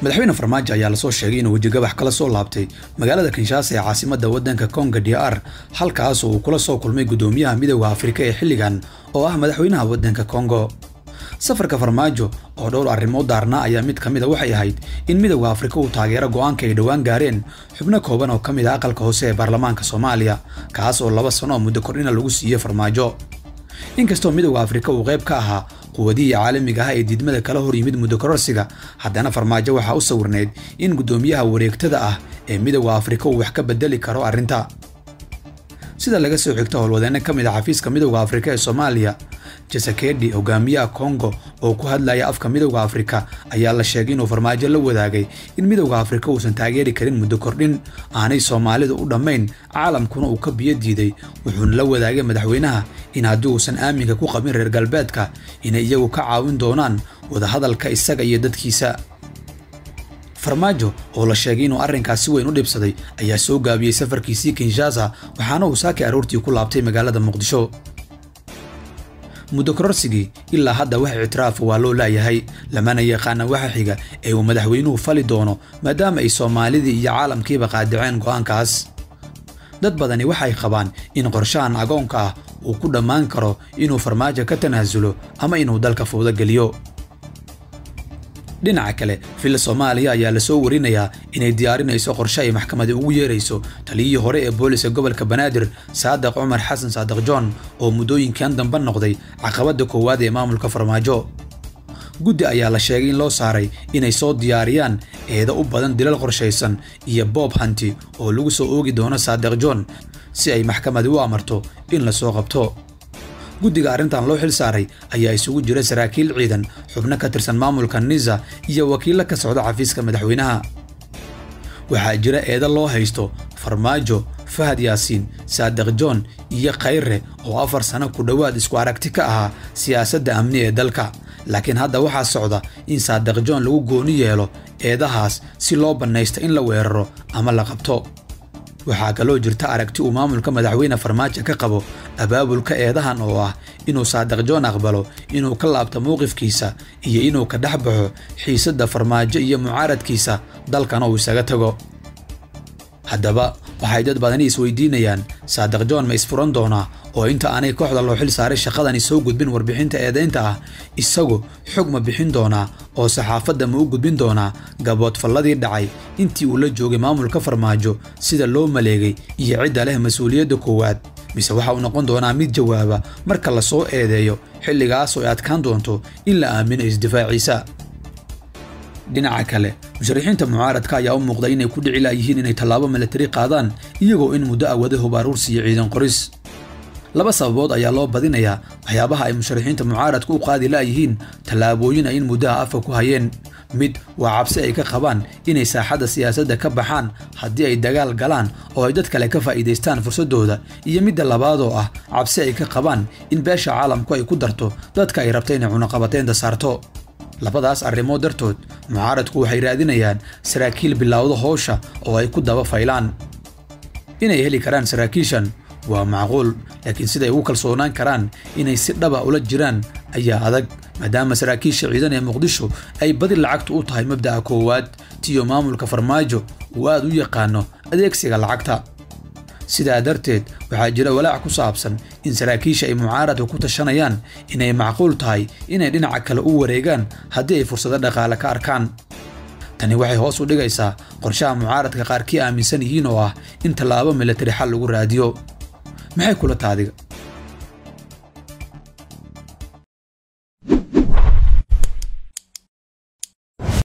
madaxweyne farmaajo ayaa lasoo sheegay inuu wejigabax kala soo laabtay magaalada kinshaasa ee caasimadda waddanka konga d r halkaas uu kula soo kulmay guddoomiyaha midooda afrika ee xilligan oo ah madaxweynaha waddanka kongo safarka farmaajo oo dhowr arrimood daarnaa ayaa mid ka mid a waxay ahayd in midowda afrika uu taageero go'aanka ay dhowaan gaareen xubno kooban oo ka mid ah aqalka hoose ee baarlamaanka soomaaliya kaas oo laba sano oo muddo kordhina lagu siiyey farmaajo inkastoo midowda afrika uu qayb ka ahaa quwadihii caalamiga ah ee diidmada kala hor yimid muddo kororsiga haddana farmaajo waxaa u sawirneyd in guddoomiyaha wareegtada ah ee midowda afrika uu wax ka bedeli karo arrinta sida laga soo xigto howlwadeenno ka mid ah xafiiska midowda afrika ee soomaaliya jasakedhi hogaamiyaha kongo oo ku hadlaya afka midowda afrika ayaa la sheegay inuu farmaajo la wadaagay in midowda afrika uusan taageeri karin muddo kordhin aanay soomaalida u dhammayn caalamkuna uu ka biyo diiday wuxuuna la wadaagay madaxweynaha in haddii uusan aaminka ku qabin reer galbeedka inay iyagu ka caawin doonaan wadahadalka isaga iyo dadkiisa farmaajo oo la sheegay inuu arrinkaas si weyn u dhibsaday ayaa soo gaabiyey safarkiisii kinshasa waxaana uu saakay aroortii ku laabtay magaalada muqdisho muddo kororsigii ilaa hadda wax ictiraafa waa loo laayahay lamana yaqaana waxa xiga ee uu madaxweynuhu fali doono maadaama ay soomaalidii iyo caalamkiiba qaadiceen go'aankaas dad badani waxay qabaan in qorshahan agoonka ah uu ku dhammaan karo inuu farmaajo ka tanaasulo ama inuu dalka fowdo geliyo dhinaca kale villa soomaaliya ayaa lasoo warinayaa inay diyaarinayso qorshe ay maxkamadi ugu yeerayso taliyihii hore ee booliska gobolka banaadir saadiq cumar xasan saadiq john oo muddooyinkan dambe noqday caqabadda koowaad ee maamulka farmaajo guddi ayaa la sheegay in loo saaray inay soo diyaariyaan eeda u badan dilal qorshaysan iyo boob hanti oo lagu soo oogi doono saadiq john si ay maxkamadi u amarto in la soo qabto guddiga arrintan loo xil saaray ayaa isugu jira saraakiil ciidan xubno ka tirsan maamulka nisa iyo wakiillo ka socda xafiiska madaxweynaha waxaa jira eeda loo haysto farmaajo fahad yaasiin saadiq john iyo khayre oo afar sano ku dhowaad isku aragti ka ahaa siyaasadda amni ee dalka laakiin hadda waxaa socda in saadiq john lagu gooni yeelo eedahaas si loo bannaysto in la weeraro ama la qabto waxaa kaloo jirta aragti uu maamulka madaxweyne farmaajo ka qabo abaabulka eedahan oo ah inuu saadiq john aqbalo inuu ka laabto mowqifkiisa iyo inuu ka dhex baxo xiisadda farmaajo iyo mucaaradkiisa dalkana uu isaga tago haddaba waxay dad badani isweydiinayaan saadiq john ma isfuran doonaa oo inta aanay kooxda loo xil saaray shaqadani soo gudbin warbixinta eedaynta ah isagu xog ma bixin doonaa oo saxaafadda ma u gudbin doonaa gaboodfalladii dhacay intii uu la joogay maamulka farmaajo sida loo maleegay iyo cidda leh mas-uuliyadda koowaad mise waxa uu noqon doonaa mid jawaaba marka la soo eedeeyo xilligaas oo ay adkaan doonto in la aamino isdifaaciisa dhinaca kale musharixiinta mucaaradka ayaa u muuqda inay ku dhici laayihiin inay tallaabo milatari qaadaan iyagoo in muddo awada hub aruursi iyo ciidan qoris laba sababood ayaa loo badinayaa waxyaabaha ay musharixiinta mucaaradku u qaadi laayihiin tallaabooyin ay in muddaha afka ku hayeen mid waa cabsi ay ka qabaan inay saaxadda siyaasadda ka baxaan haddii ay dagaal galaan oo ay dad kale ka faa'iidaystaan fursaddooda iyo midda labaad oo ah cabsi ay ka qabaan in beesha caalamku ay ku darto dadka ay rabta inay cunaqabateynta saarto labadaas arrimood dartood mucaaradku waxay raadinayaan saraakiil bilowda howsha oo ay ku daba faylaan inay heli karaan saraakiishan waa macquul laakiin siday ugu kalsoonaan karaan inay si dhaba ula jiraan ayaa adag maadaama saraakiisha ciidan ee muqdisho ay badi lacagtu u tahay mabda'a koowaad tiyo maamulka farmaajo uu aad u yaqaano adeegsiga lacagta sidaa darteed waxaa jira walaac ku saabsan in saraakiisha ay mucaaradka ku tashanayaan inay macquul tahay inay dhinaca kale u wareegaan haddii ay fursado dhaqaale ka arkaan tani waxay hoos u dhigaysaa qorshaha mucaaradka qaarkii aaminsan yihiin oo ah in tallaabo milatari xal lagu raadiyo maxay kula taadiga